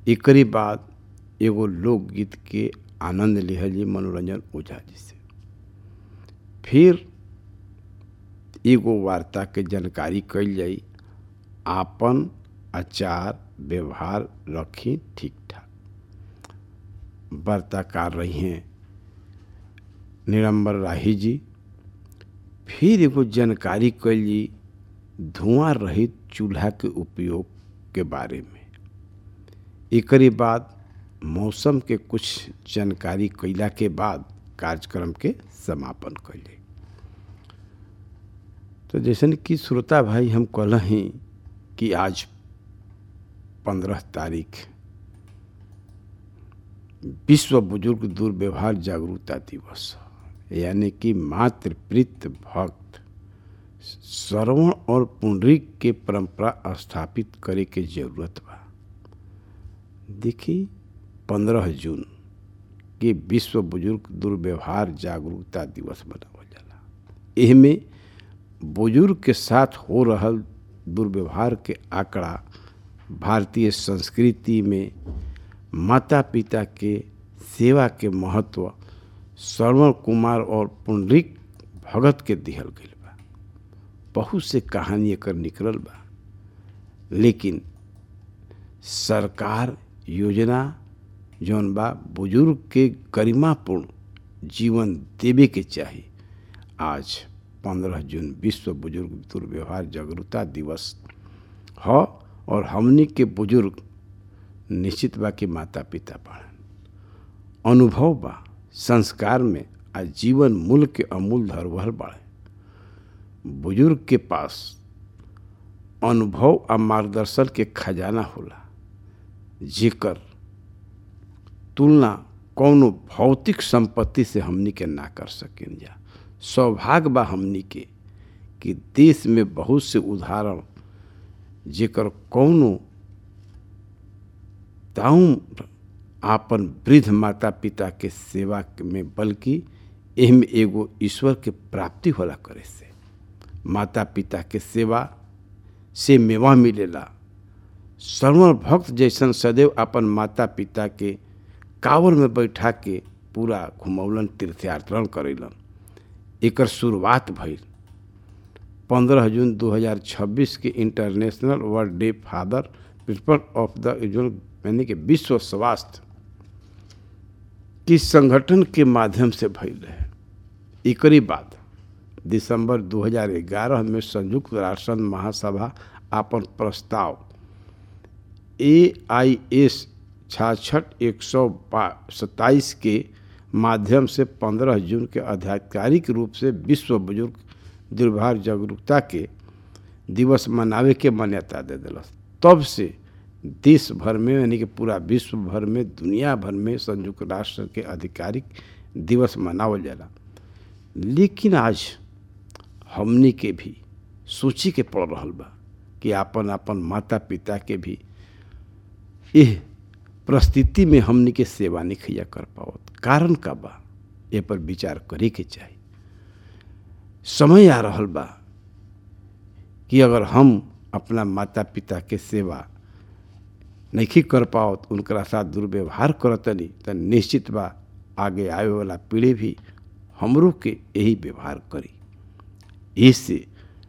एकरी बाद एगो लोकगीत के आनंद लिहल जी मनोरंजन ओझा जी से फिर एगो वार्ता के जानकारी कइल जाई आपन आचार व्यवहार रखी ठीक ठाक वार्ताकार रही हैं निरंबर राही जी फिर एगो जानकारी कइल जी धुआं रहित चूल्हा के उपयोग के बारे में एकरी बाद मौसम के कुछ जानकारी कैला के बाद कार्यक्रम के समापन कैले तो जैसन कि श्रोता भाई हम कल ही कि आज पंद्रह तारीख विश्व बुजुर्ग दुर्व्यवहार जागरूकता दिवस यानी कि मातृप्रीत भक्त श्रवण और पुंडरीक के परंपरा स्थापित करे के जरूरत बा देखी पंद्रह जून के विश्व बुजुर्ग दुर्व्यवहार जागरूकता दिवस मनावल जाला एहमे बुजुर्ग के साथ हो रहल दुर्व्यवहार के आंकड़ा भारतीय संस्कृति में माता पिता के सेवा के महत्व श्रवण कुमार और पुंडरिक भगत के दिहल गईल बा बहुत से कहानी एकर निकलल बा लेकिन सरकार योजना जौन बा बुजुर्ग के गरिमापूर्ण जीवन देवे के चाही आज पंद्रह जून विश्व बुजुर्ग दुर्व्यवहार जागरूकता दिवस ह और हमनी के बुजुर्ग निश्चित बा कि माता पिता बाड़न अनुभव बा संस्कार में आ जीवन मूल्य के अमूल धरोहर बाड़े बुजुर्ग के पास अनुभव आ मार्गदर्शन के खजाना होला जेकर तुलना कौनो भौतिक संपत्ति से हमनी के ना कर सकें जा सौभाग्य बा हमनी के कि देश में बहुत से उदाहरण जेकर कौनो ताउम आपन वृद्ध माता पिता के सेवा में बल्कि एहमे एगो ईश्वर के प्राप्ति होला करे से माता पिता के सेवा से मेवा मिलेला श्रवण भक्त जैसन सदैव अपन माता पिता के कावर में बैठा के पूरा घुमौलन तीर्थयात्रण करेलन एकर शुरुआत भइल पंद्रह जून 2026 के international world day father principal of the यानी कि विश्व स्वास्थ्य की संगठन के माध्यम से भइल रहे एकरी बाद दिसंबर 2011 में संयुक्त राष्ट्र महासभा अपन प्रस्ताव ए आई एस छाछठ एक सौ सत्ताईस के माध्यम से 15 जून के आधिकारिक रूप से विश्व बुजुर्ग दुर्भार जागरूकता के दिवस मनावे के मान्यता दे दिलस तब से देश भर में यानी कि पूरा विश्व भर में दुनिया भर में संयुक्त राष्ट्र के आधिकारिक दिवस मनावल जाला लेकिन आज हमनी के भी सोची के पड़ रहा बा कि आपन आपन माता पिता के भी एह परिस्थिति में हमनी के सेवा नहीं खैया कर पावत कारण का बा ए पर विचार करे के चाही समय आ रहल बा कि अगर हम अपना माता पिता के सेवा नहीं कर पाओ उनकरा साथ दुर्व्यवहार करतनी तो निश्चित बा आगे आवे वाला पीढ़ी भी हमरों के यही व्यवहार करी इससे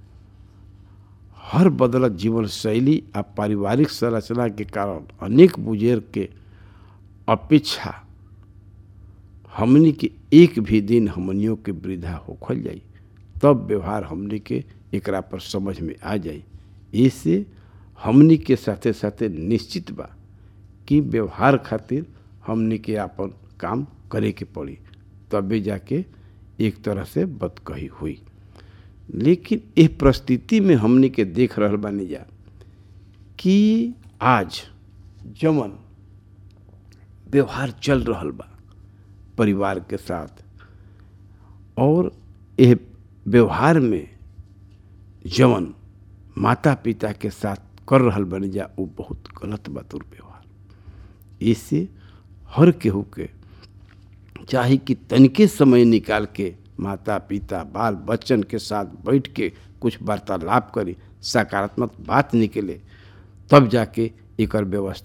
हर बदलत जीवन शैली आ पारिवारिक संरचना के कारण अनेक बुजुर्ग के अपेक्षा हमनी के एक भी दिन हमनियों के वृद्धा होखल जाई तब व्यवहार हमनी के एकरा पर समझ में आ जाई इससे हमनी के साथे साथे निश्चित बा कि व्यवहार खातिर हमनी के आपन काम करे के पड़ी तबे जाके एक तरह से बदकही हुई लेकिन इस परिस्थिति में हमनी के देख रहल बानी जा कि आज जमन व्यवहार चल रहल बा परिवार के साथ और यह व्यवहार में जवन माता पिता के साथ कर रहल बनी जा वो बहुत गलत बा दुर्व्यवहार इससे हर केहू के चाहे कि तनिके समय निकाल के माता पिता बाल बच्चन के साथ बैठ के कुछ वार्तालाप करी सकारात्मक बात निकले तब जाके एकर व्यवस्था